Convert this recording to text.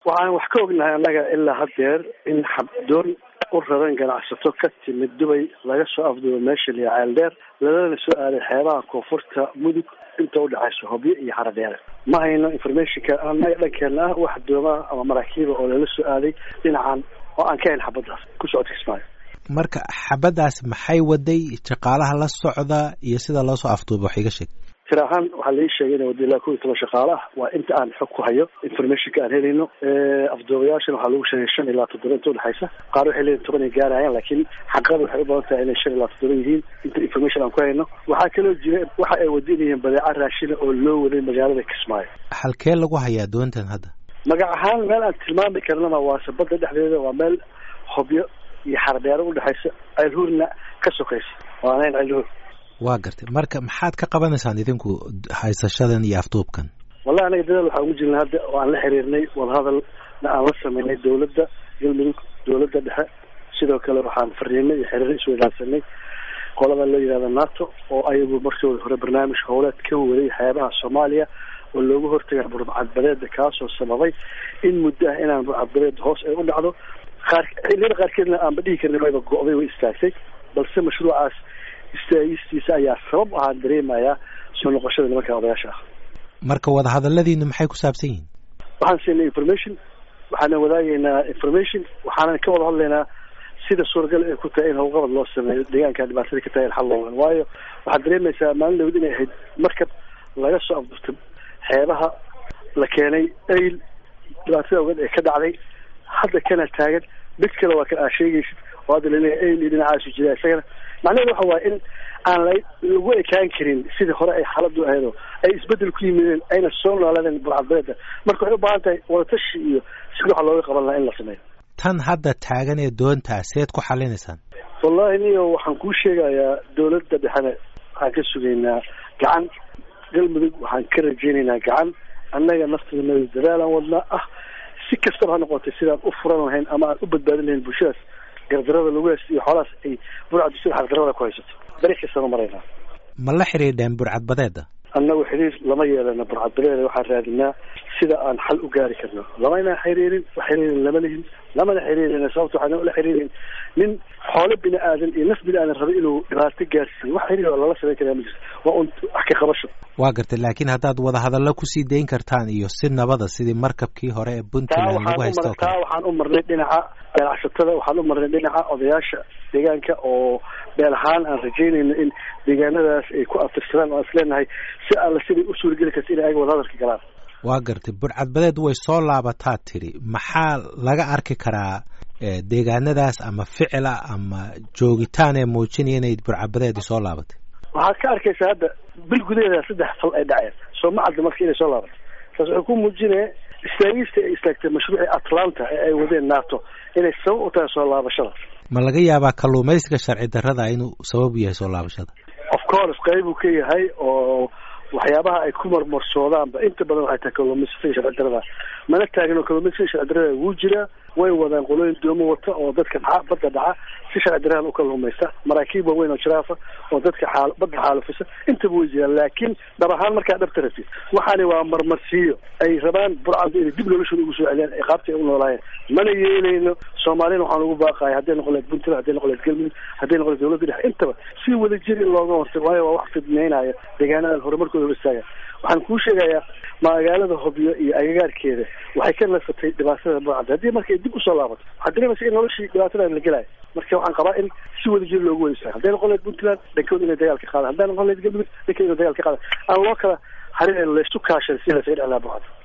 waxaan wax ka ognahay annaga ilaa haddeer in xabdoon u raran ganacsato ka timid dubay laga soo afduubo meesha liya ceeldheer lalana soo aaday xeebaha koonfurta mudug inta udhexayso hobyo iyo xaradheere ma hayno informationka annaga dhankeena ah wax doomaa ama maraakiiba oo lala soo aaday dhinacan oo aan ka hayn xabadaas ku socodka kismaayo marka xabadaas maxay waday shaqaalaha la socda iyo sida loo soo afduuba wax iga sheeg tir ahaan waxaa lai sheegay ina wada ilaa kow iyo toban shaqaale ah waa inta aan xog ku hayo informationka aan helayno afduubayaashana waxaa lagu sheegay shan ilaa toddoba inta udhexaysa qaar waxay leeyihin toban ay gaarayaan laakiin xaqada waxay u badan tahay inay shan ilaa toddoba yihiin inta information aan ku hayno waxaa kaloo jira waxa ay wadinayeen badeeca raashina oo loo waday magaalada kismaayo halkee lagu hayaa doontan hadda magac ahaan meel aan tilmaami karnana waase badda dhexdeeda waa meel hobyo iyo xardheero udhexaysa ceelhuurna ka sokaysa waanayn ceelhuur waa gartay marka maxaad ka qabanaysaan idinku haysashadan iyo afduubkan wallahi anaga dadaal waxaan ugu jirnay hadda oo aan la xiriirnay wadahadalna aan la sameynay dawladda galmudug dawladda dhexe sidoo kale waxaan fariinay iyo xiriir isweydaansanay qolada loo yihahda nato oo ayagu markooda hore barnaamij howleed ka waday xeebaha soomaaliya oo looga hortagay burcadbadeeda kaasoo sababay in muddo ah inaan burcadbadeed hoos ay u dhacdo qaar xilliyada qaarkeedna aanba dhihi karna wayba go-day way istaagtay balse mashruucaas istaagistiisa ayaa sabab ahaan dareemayaa soo noqoshada nimanka odayaasha ah marka wadahadaladiinu maxay ku saabsan yihiin waxaan siinay information waxaana wadaagaynaa information waxaanan ka wada hadlaynaa sida suuragal ay ku tahay in howlqabad loo sameeyo deegaanka dhibaatada ka tahay in xal loogan waayo waxaad dareemaysaa maalin dhawd inay ahayd markab laga soo afdurtay xeebaha la keenay ayl dhibaatada ogeed ee ka dhacday hadda kana taagan mid kale waa kan aa sheegaysid oo hadda laleeyahay ayl iyo dhinacaasu jira isagana macnaheedu waxa waaye in aan la lagu ekaan karin sidii hore ay xaaladu ahaydoo ay isbedel ku yimideen ayna soo noolaadeen burcadbadeeda marka waxay u baahan tahay wadatashi iyo sida waxa looga qaban lahaa in la sameeyo tan hadda taagan ee doontaa seed ku xalinaysaan wallahi niyo waxaan kuu sheegayaa dawladda dhexena waxaan ka sugaynaa gacan galmudug waxaan ka rajeynaynaa gacan annaga nafteena dadaalaan wadnaa ah si kastaba ha noqotay sidaan u furan lahayn ama aan u badbaadin lahayn bulshadaas gardarada lagu haysto iyo xoolahaas ay burcaddu sida xaqdarada ku haysato beri kastaba maraynaa ma la xidhiidheen burcadbadeeda annagu xiriir lama yeelana burcadbadeeda waxaan raadinaa sida aan xal u gaari karno lamayna xiriirin wax xiriirin lama lihin lamana xiriirin sababta waxaana ula xiriirin nin xoolo bini aadan iyo naf bini aadan raba inuu dhibaato gaarsiiyo wax xiriir oo lala samayn karaa ma jirto waa un wax ka qabasho waa gartay laakiin haddaad wadahadallo kusii dayn kartaan iyo si nabada sidii markabkii hore ee puntland lagu haysto taa waxaan u marnay dhinaca ganacsatada waxaan u marnay dhinaca odayaasha deegaanka oo beel ahaan aan rajeynayno in deegaanadaas ay ku aftirsadaan oo isleenahay si alla siday u suurageli karta inay ayaga wadahadalka galaan waa gartay burcadbadeed way soo laabataa tiri maxaa laga arki karaa deegaanadaas ama ficila ama joogitaan ee muujinaya inay burcadbadeedi soo laabatay waxaad ka arkaysaa hadda bil gudaheeda saddex fal ay dhaceen soo ma cadda marka inay soo laabatay taas wuxuu ku muujinaya istaagista ay istaagtay mashruucii atlanta ee ay wadeen nato inay sabab u tahay soo laabashada ma laga yaabaa kalluumaysiga sharci darrada inuu sabab u yahay soo laabashada of course qayb uu ka yahay oo waxyaabaha ay ku marmarsoodaanba inta badan waxay tahay kalluumaysiga sharci darrada mana taagno kalluumaysiga sharci darrada wuu jiraa way wadaan qolooyin doomo wata oo dadka dhaca badda dhaca si sharci darradan u kalluumaysta maraakiib waaweyn oo jiraafa oo dadka xaal badda xaalufisa intaba way jiraan laakiin dhab ahaan markaa dhabta rabtid waxaani waa marmarsiiyo ay rabaan burcadu inay dib noloshooda ugu soo celiyaan ee qaabta ay u noolaayeen mana yeelayno soomaalina waxaan ugu baaqaya hadday noqon lahayd puntland hadday noqon lahayd galmudug hadday noqon lahayd dowladda dhexe intaba si wada jir in looga hortago waayo waa wax fidneynayo deegaanadan horumarkooda hor istaaga waxaan kuu sheegayaa magaalada hobyo iyo agagaarkeeda waxay ka nasatay dhibaatada burcadda haddii marka ay dib usoo laabato waxaad dareemaysa in noloshii dhibaatadan la gelayo marka waxaan qabaa in si wada jir loogu wada istaago hadday noqon lahayd puntland dhankooda inay dagaal ka qaadaan hadday noqon lahayd galmudug dhankooda inay dagaal ka qaadaan aan loo kala harin laysu kaashan si laysaga dhexlaa burcadda